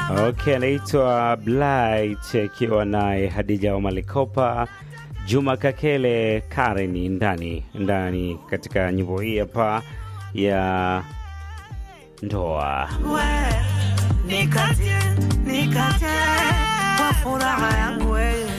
Okay, anaitwa Blight akiwa naye Hadija wa Malikopa, Juma Kakele, Karen ndani ndani katika nyimbo hii hapa ya ndoa. Nikate, nikate kwa furaha yangu wewe.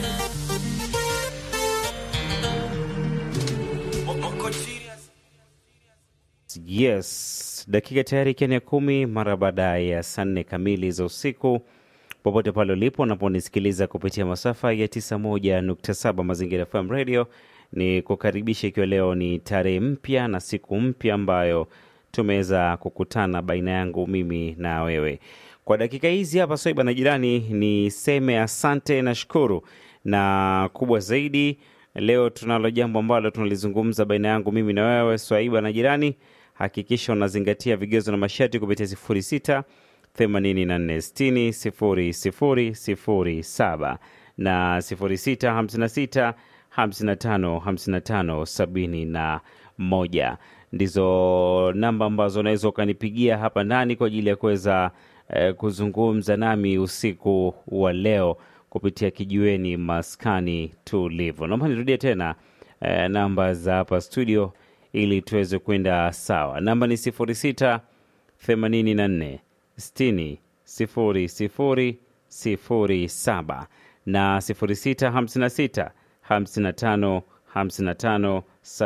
Yes, dakika tayari ikiwa ni ya kumi mara baada ya saa nne kamili za usiku, popote pale ulipo unaponisikiliza kupitia masafa ya 91.7 Mazingira FM Radio, ni kukaribisha ikiwa leo ni tarehe mpya na siku mpya ambayo tumeweza kukutana baina yangu mimi na wewe kwa dakika hizi hapa Swaiba na jirani, niseme asante na shukuru, na kubwa zaidi leo tunalo jambo ambalo tunalizungumza baina yangu mimi na wewe Swaiba na jirani. Hakikisha unazingatia vigezo na masharti kupitia 06 84 60 00 07 na 06 56 55 55 71 ndizo namba ambazo unaweza ukanipigia hapa ndani kwa ajili ya kuweza eh, kuzungumza nami usiku wa leo kupitia kijiweni maskani tulivu. Naomba nirudie tena eh, namba za hapa studio ili tuweze kwenda sawa. Namba ni 06 84 60 00 07 na 06 56 55 55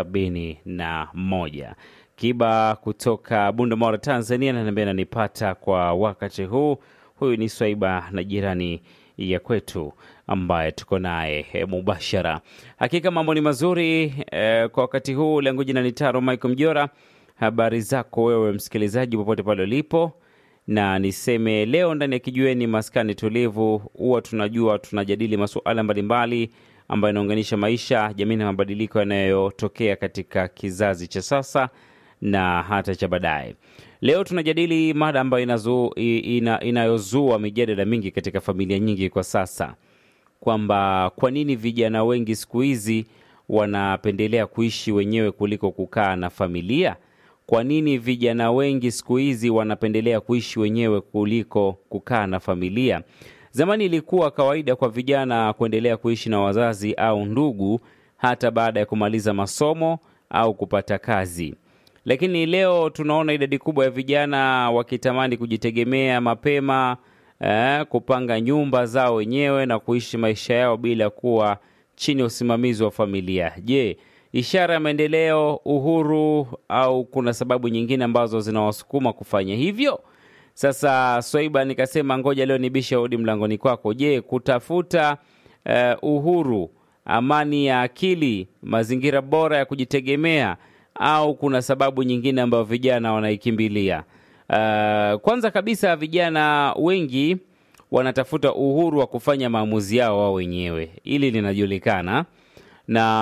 71. Kiba kutoka Bunda, Tanzania, ananiambia nanipata kwa wakati huu. Huyu ni Swaiba na jirani ya kwetu ambaye tuko naye e, mubashara. Hakika mambo ni mazuri e, kwa wakati huu. Langu jina ni Taro Michael Mjora. Habari zako wewe msikilizaji, popote pale ulipo, na niseme leo ndani ya kijiweni maskani tulivu, huwa tunajua tunajadili masuala mbalimbali ambayo inaunganisha maisha, jamii na mabadiliko yanayotokea katika kizazi cha sasa na hata cha baadaye. Leo tunajadili mada ambayo inazu, ina, inayozua mijadala mingi katika familia nyingi kwa sasa, kwamba kwa nini vijana wengi siku hizi wanapendelea kuishi wenyewe kuliko kukaa na familia. Kwa nini vijana wengi siku hizi wanapendelea kuishi wenyewe kuliko kukaa na familia? Zamani ilikuwa kawaida kwa vijana kuendelea kuishi na wazazi au ndugu hata baada ya kumaliza masomo au kupata kazi, lakini leo tunaona idadi kubwa ya vijana wakitamani kujitegemea mapema, eh, kupanga nyumba zao wenyewe na kuishi maisha yao bila kuwa chini ya usimamizi wa familia. Je, ishara ya maendeleo, uhuru, au kuna sababu nyingine ambazo zinawasukuma kufanya hivyo? Sasa Swaiba, nikasema ngoja leo nibishe hodi mlangoni kwako. Je, kutafuta uh, uhuru, amani ya akili, mazingira bora ya kujitegemea, au kuna sababu nyingine ambayo vijana wanaikimbilia? Uh, kwanza kabisa vijana wengi wanatafuta uhuru wa kufanya maamuzi yao wao wenyewe, ili linajulikana na